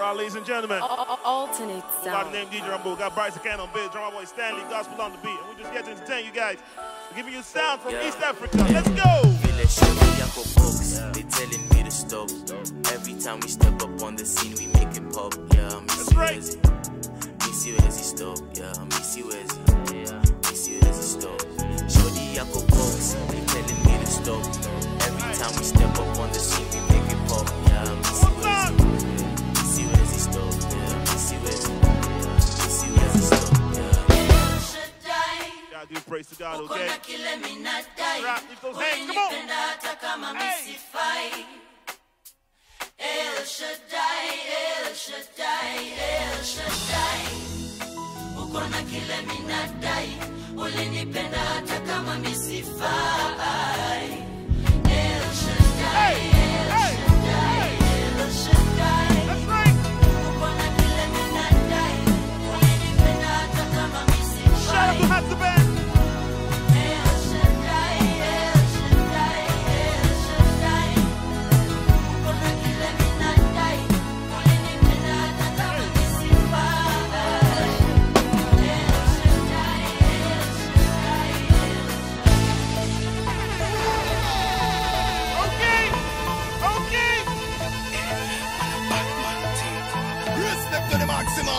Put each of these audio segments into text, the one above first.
right, ladies and gentlemen. Alternate By the sound. name DJ Rumble, got Bryce Can on beat, drummer boy Stanley, gospel on the beat. And we just get to entertain you guys. We're giving you sound from Yeah. East Africa. Let's go! Vile shorty yako folks, they telling me to stop. Every time we step up on the scene, we make it pop. Yeah, miss you right. Wezzy. Miss you as stop. Yeah, miss you Wezzy. Yeah, miss you as stop. Shorty yako folks, they telling me to stop. Every time we step up on the scene, we make it pop. Yeah, miss you Wezzy. Miss you as stop. Yeah, miss you Wezzy. Yeah, miss you as stop. Yeah. Gotta give praise to God, okay? Rap, lift those hands, come on! Hey! Hey! Hey! That's right! Shout out to Hatsa Band! Okay! Okay! Respect to the maximum.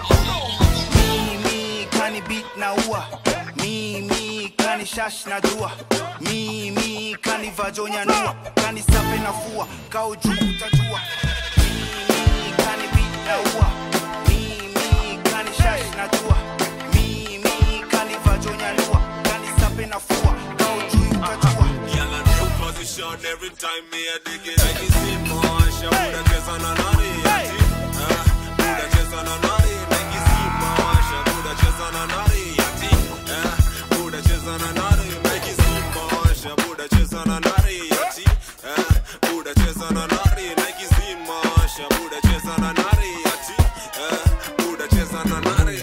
Mimi kani beat na ua Mimi kani shash na jua Mimi kani vajonya nua Kani sape na fua Kau juu utajua Mimi kani beat na ua Mimi kani shash na jua Mimi kani vajonya nua Kani sape na fua Kau juu utajua Girl, a new position every time me a dig it. I can see more. She woulda just on a naughty. Ah, woulda just on a naughty. Make you see more. She woulda just on a naughty. Ah, woulda just on a naughty. Make you see more. She woulda just on a naughty. Ah, woulda just on a naughty. Make you see more. She woulda just on a naughty. Ah, woulda just on a naughty.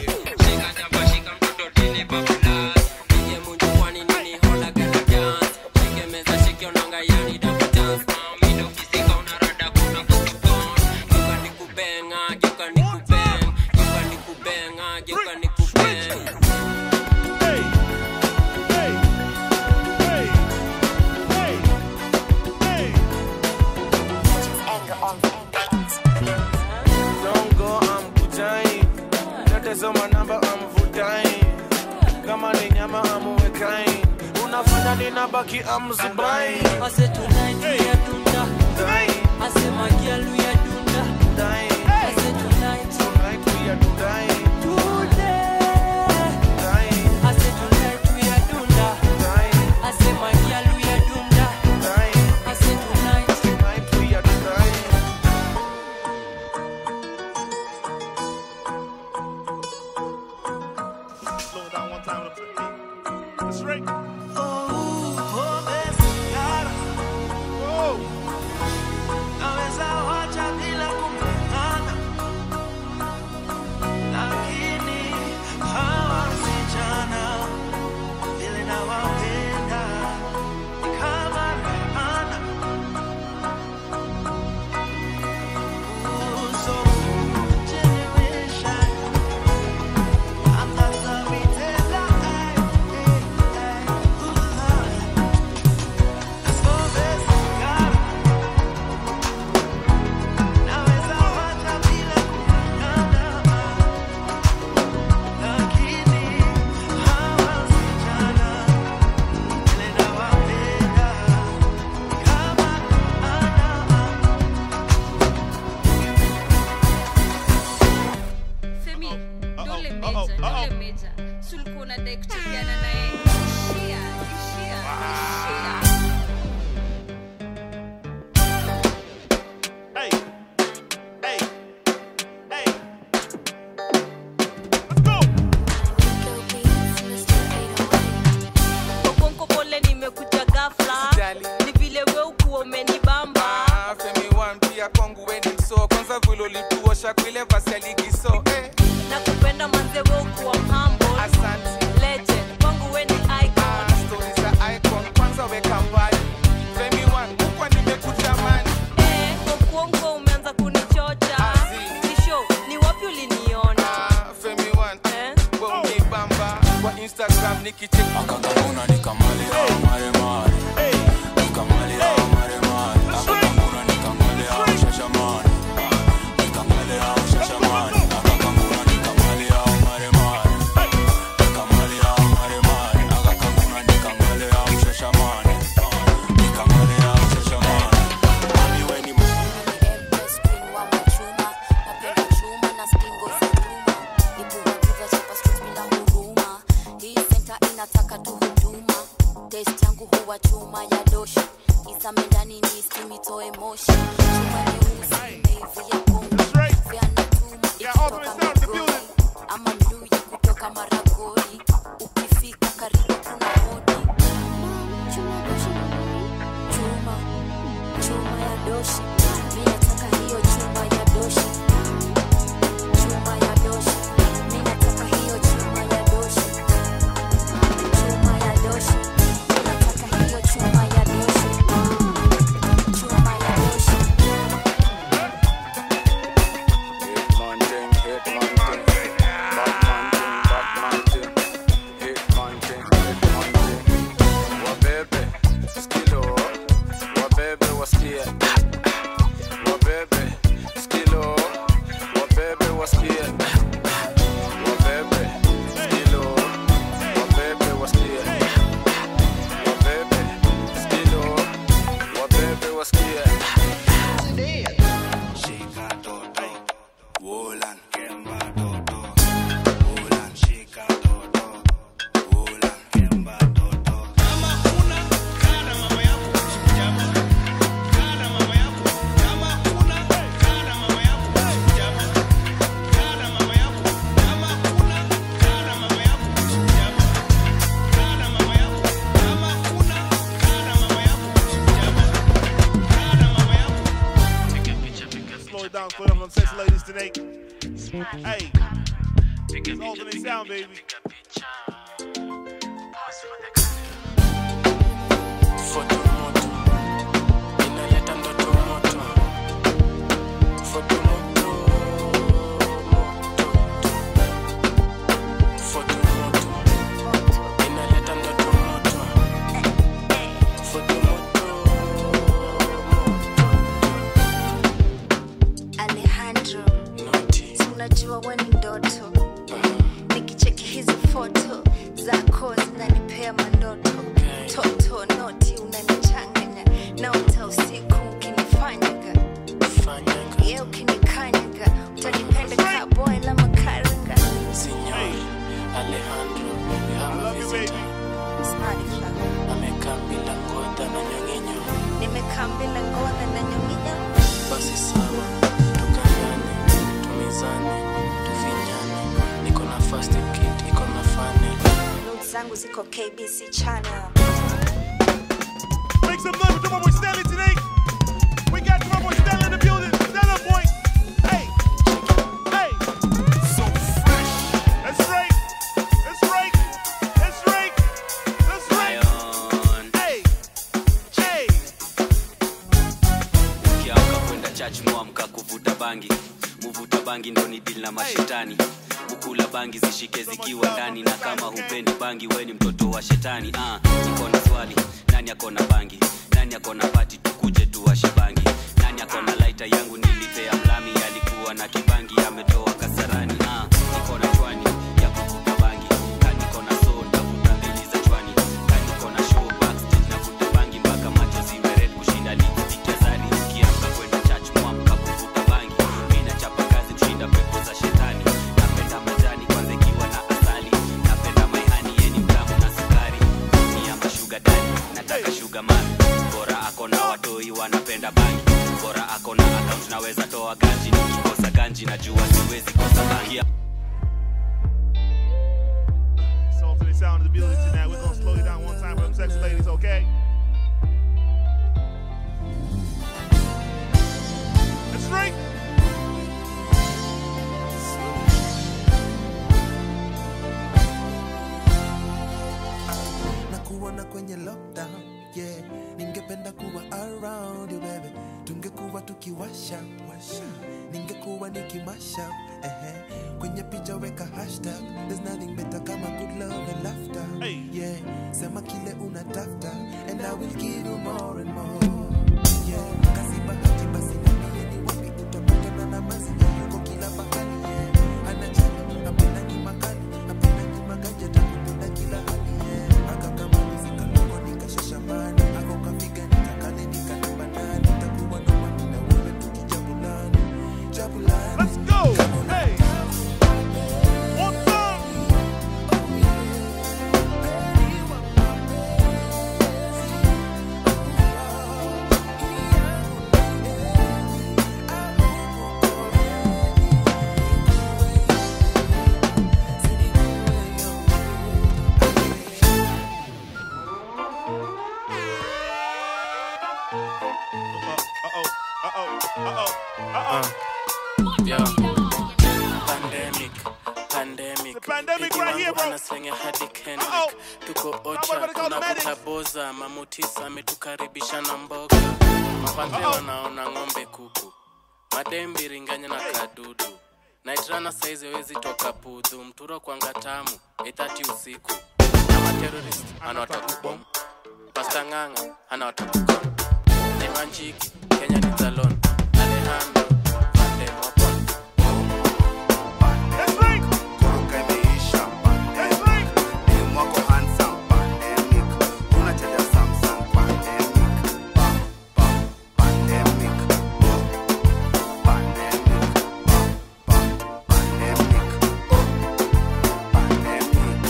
Hey! Hey! Hey! Hey! Hey! Dongo amkutai natazama namba amvutai kama ni nyama amuwekai unafanya ninabaki amzubai Ase tonight we Hey. are dunda. Hey! Ase magial we are dunda. Dai, Ase tonight tonight we are dai, today. dai, Ase tonight we are dunda. dai, Ase magial we are dunda. dai, Ase tonight. tonight we are dai. Slow it down one time. with the- That's right. Whoa! Naweza wacha bila kupendana, lakini hawa wasichana vile nawapenda ni kama laana. Uso generation, angaza mitela, ay, ay, ay, uh, let's go, let's go. Naweza wacha bila kupendana, lakini hawa wasichana vile nawapenda kama Femi, Uh-oh, dole uh-oh, meja, uh-oh. dole meja. Si ulikuwa unadai kuchezeana na yeye. Ishia, ishia, ishia. Hey! Hey! Hey! Let's go! Okonko pole nimekuja ghafla. Usijali. Ni vile we ukuwa umenibamba. Ah, Femi one pia kwangu we ni mso kwanza vile ulituosha kwile vasi ya ligi so eh, Nakupenda manze we ukuwa humble. asante Legend, kwangu we ni icon. Ah, stories za icon kwanza weka mbali Femi one kwa nimekutamani Eh, Okonko umeanza kunichocha. Azi. slow it down, slow it down on sex ladies tonight. Hey, it's alternate sound, baby. Foto moto inaleta ndoto moto. Foto moto moto. Foto moto inaleta ndoto moto. Foto moto Alejandro, noti. si unajua we ni ndoto nikicheki hizi foto zako zinanipea mandoto toto noti unanichanganya naota usiku ukinifanyaga Fanyaga ye ukinikanyaga utanipenda kaboy la makaranga Signor Alejandro we have a Love you, visitor. baby. Snadifa. Amekaa bila ngoda na nyong'inyo. nimekaa mbele ngoda na nyonginya Basi sawa, tukangane, tumizane, tufinyane. Niko na first aid kit, iko na funnel. Notes zangu ziko kbc channel Make some noise for my boy Stanley today. We got my boy Stanley in the building. Stand up, boy. Hey, hey. So fresh. That's right. That's right. That's right. That's right. Lion. Hey, hey. ukiamka kwenda church mwamka kuvuta bangi muvuta bangi ndo ni dili na mashetani ukula bangi zishike zikiwa ndani na kama hupendi bangi we ni mtoto wa shetani ah, niko na swali nani akona bangi nani akona pati tukuje tuwashe bangi nani akona laita yangu nilipea mlami alikuwa na kibangi ametoa kasarani ah, niko na chwani ya kuvuta bangi ka niko na so ntavuta mbili za chwani ka niko na show backstage navuta bangi mpaka macho ziwe red kushinda ligi vikezari ukiamka kwenda church mwamka kuvuta bangi mi nachapa kazi kushinda pepo za shetani napenda majani kwanza ikiwa na asali napenda maihani yeni mtamu na sukari niamba shuga dani nataka shuga mami bora akona watoi wanapenda bangi bora akona account naweza toa ganji nikikosa ganji najua siwezi kosa bangi It's alternate sound in the building tonight. We're gonna slow it down one time for them sex ladies, okay? That's right. na kuona kwenye lockdown yeah ningependa kuwa around you baby tungekuwa tukiwasha washa ningekuwa nikimasha ehe kwenye picha weka hashtag there's nothing better kama good love and laughter Hey. yeah sema kile unatafta and i will give you more and more yeah kasi bahati basi niambie ni wapi utapatana na mazi yuko kila pahali yeah anajali apenda ni makali apenda ni maganja takupenda kila hali yeah akakamalizika ndogo nikashashamani ako kafiga nikakale nikanabanani takuwa nomani na wewe tukijabulani jabulani Let's go. Hey. One time. Uh-oh. Uh-oh. Uh-oh. Uh-oh. Yo. Pandemic, pandemic. The pandemic Eti right here, wangu bro. anaslenga hadi Kendrick. Uh-oh. Tuko Now ocha, we're gonna call the kuna medics. kutaboza, mamutisa ametukaribisha na mboga. Mapande Uh-oh. wanaona ng'ombe kuku. Madembi ringanya na kadudu. Naitrana saizi wezi toka pudhu. Mturo kwanga tamu, 8:30 usiku. Na materrorist anawatakubomu. Pasta ng'ang'a anawatakukom. Nemanjiki, Kenya ni Zalon. Alejandro, Vandem wapon. That's right. Koroka imeisha That's right. Dem wako handsome pandemic Unachaja Samsung pandemic Pa, pa, pandemic Oh, pandemic Pa, pa, pandemic Oh, pandemic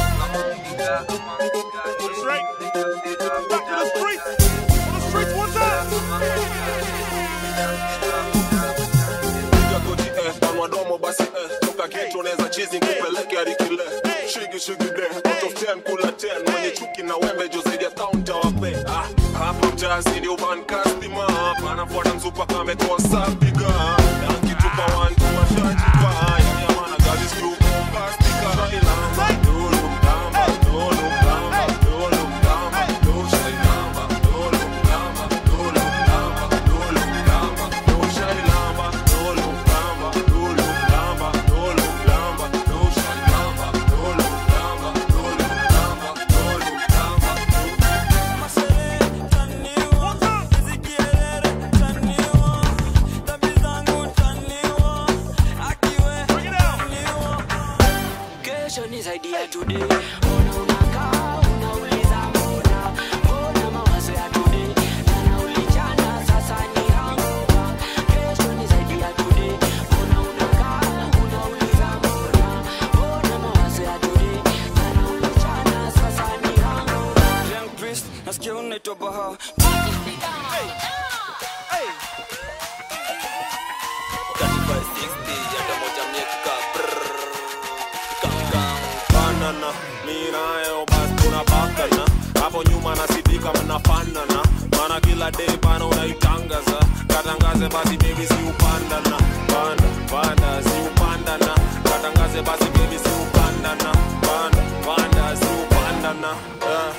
That's right. Back to the streets. On the streets one time. Piga goti eh, panua domo basi eh, toka geto unaweza chizi kupeleke hadi kile shigi shigi de out of 10 kula 10 mwenye chuki na wembe jo zaidi ya counter wape ah, hapo mtazi ndio van customer hapa anafuata mzupa kama ametoa sapiga ya today mbona unakaa unauliza mbona mbona mawazo ya today jana ulichana sasa ni hangover kesho ni zaidi ya today mbona unakaa unauliza mbona mbona mawazo ya today jana ulichana sasa ni hangover Young Priest nasikia unaitwa Baha banana mi nayo bas tunabakana hapo nyuma nasidika mnafanana mana kila day bana unaitangaza katangaze basi bebi si upandana panda panda si upandana katangaze basi bebi si upandana panda panda si upandana yeah.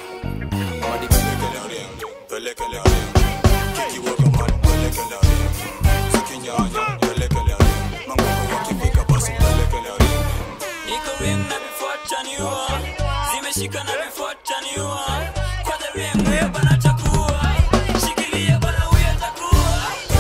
Pelekele ring, kikiweka mali pelekele ring, zikinyanya pelekele ring, mangoko yakifika basi pelekele ring. Niko ring na vifuata niua Zimeshika na vifuata niua Kwa the ring wewe bana chakua Shikilia bana wewe atakuwa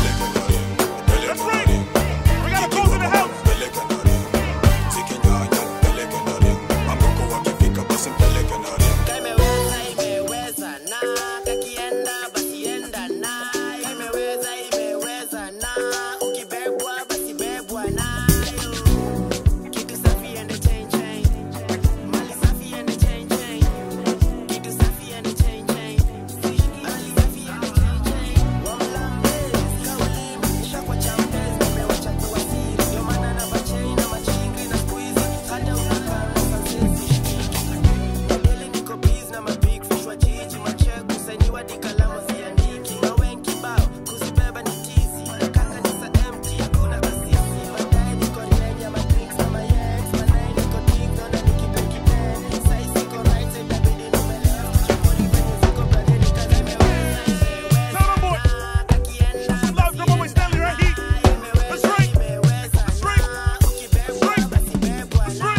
Imeweza, imeweza na kakienda basi enda na imeweza, imeweza na ukibebwa basi bebwa nayo kitu safi ende chain chain mali safi ende chain chain kitu safi ende chain chain mali safi ende chain chain wamlambezi kauli nisha kwa chambezi nimewacha kuwa siri ndio maana na machain na machingri na squeeze hata unakaa sisi Deli niko biz na mabig fish wa jiji mache kusanyiwa di kalamu ziandiki mawen kibao kuzibeba ni tizi kaka ni sa empty hakuna kasisi baadaye niko ndenya madrinks na mayex baadaye niko ding naona nikipe kipen sai siko right side itabidi nime left chuponi venye ziko brother nikaza imeweza imeweza kakienda basi imeweza imeweza ukibebwa basi bebwa nayo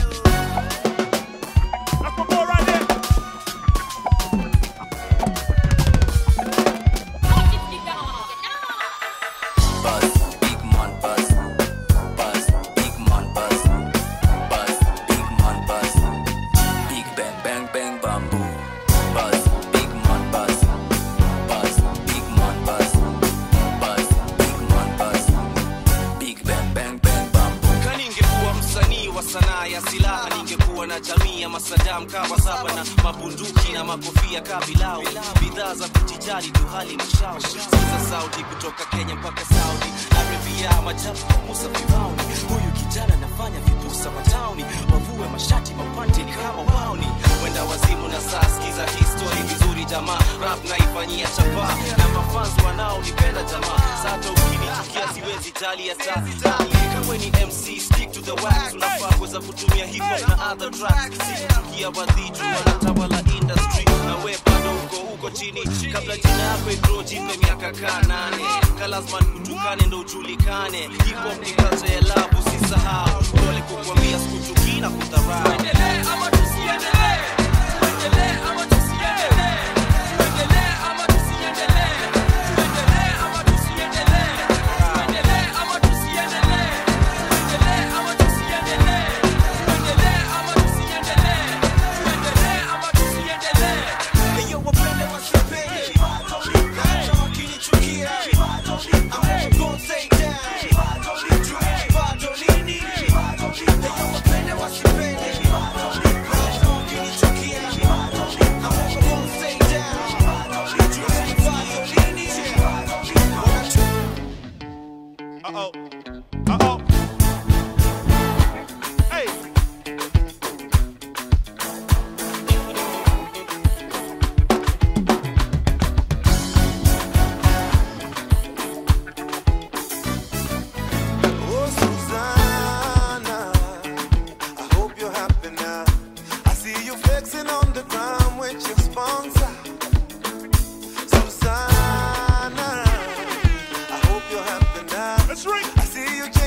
Buzz, big man buzz. Buzz, big man buzz. Buzz, big man buzz. Big bang bang bang bamboo. Buzz, big man buzz. Buzz, big man buzz. Buzz, big man buzz. Big bang bang bang bamboo. kaningekuwa msanii wa sanaa ya silaha ningekuwa na jamii ya masadam kawa saba na mabunduki na makofia kabilau bidhaa za kujijali tuhali mashauri siza saudi kutoka kenya mpaka saudi arabia majabu musa firauni huyu kijana nafanya vipusa matauni wavue mashati mapante ni kama wauni wenda wazimu na saa skiza histori vizuri jamaa rap naifanyia chapa na mafanzi wanaonipenda jamaa sata ukinichukia siwezi jali hata kama ni mc stick to the wax unafaa kuweza kutumia hip hop na other tracks sikuchukia wadhitu wanatawala industry na we bado uko huko chini kabla jina yako igro jipe miaka kaa nane kalazman kutukane ndo ujulikane hip hop ni kazi ya labu usisahau pole kukwambia sikuchukii na kudharau tuendelee ama tusiendelee tuendelee ama tusiendelee tuendelee ama tusiendelee tuendelee ama tusiendelee tuendelee ama tusiendelee tuendelee ama tusiendelee tuendelee ama tusiendelee tuendelee ama tusiendelee Eyo wapende wasipende hata wakinichukia I'm gonna stay down bado lini Eyo wapende wasipende hata wakinichukia I'm gonna stay down bado lini Uh-oh. Uh-oh. Hey. Oh, Susanna, I hope you're happy now. I see you flexing on the ground with your sponsor. Susanna, I hope you're happy now. That's right. I see you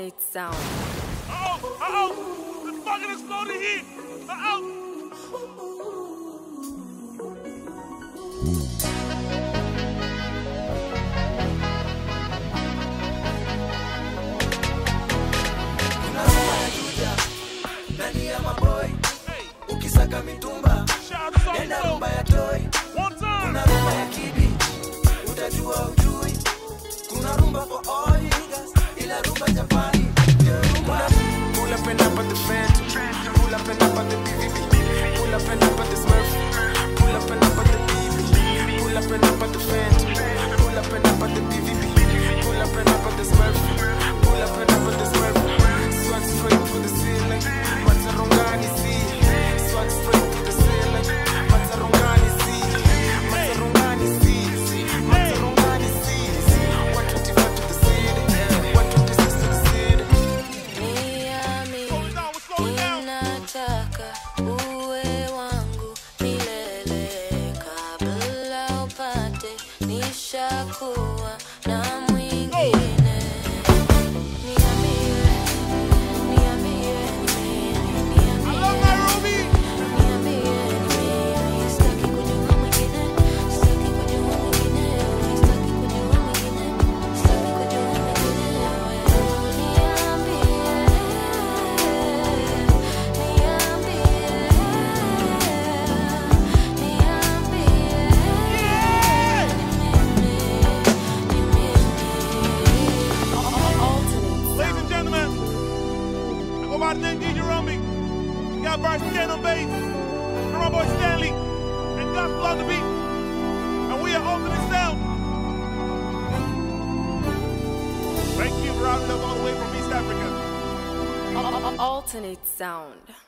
Alternate sound. Uh-oh, uh-oh. It's fucking exploding here. Uh-oh. ndani ya maboy ukisaka mitumba nenda rumba ya toy kuna rumba ya kibi utajua ujui kuna rumba for all niggas ila rumba japani ndio rumba Pull up and up at the Phantom. Pull up and up at the BVB. Pull up and up at the Smurf. Pull up and up at the BB. Pull up and up at the Phantom. Pull up and up at the BVB. Pull up and up at the Smurf. Pull up and up at the Smurf. Swag straight to the ceiling. Matarongani see. Swag straight to the ceiling. Matarongani see. Matarongani see. Matarongani see. 125 to the city. 126 to the city. Ninataka uwe wangu milele kabla upate nishakuwa na mwingine. Niambie, niambie, niambie, niambie, niambie, sitaki kujua mwingine, sitaki kujua mwingine, sitaki kujua mwingine, sitaki kujua mwingine, Ladies and gentlemen, I go by the name DJ Romy. We got Bart Stan on bass, and my boy Stanley, and Gospel on the beat. And we are Ultimate Sound. Thank you for routing us all the way from East Africa. Alternate sound.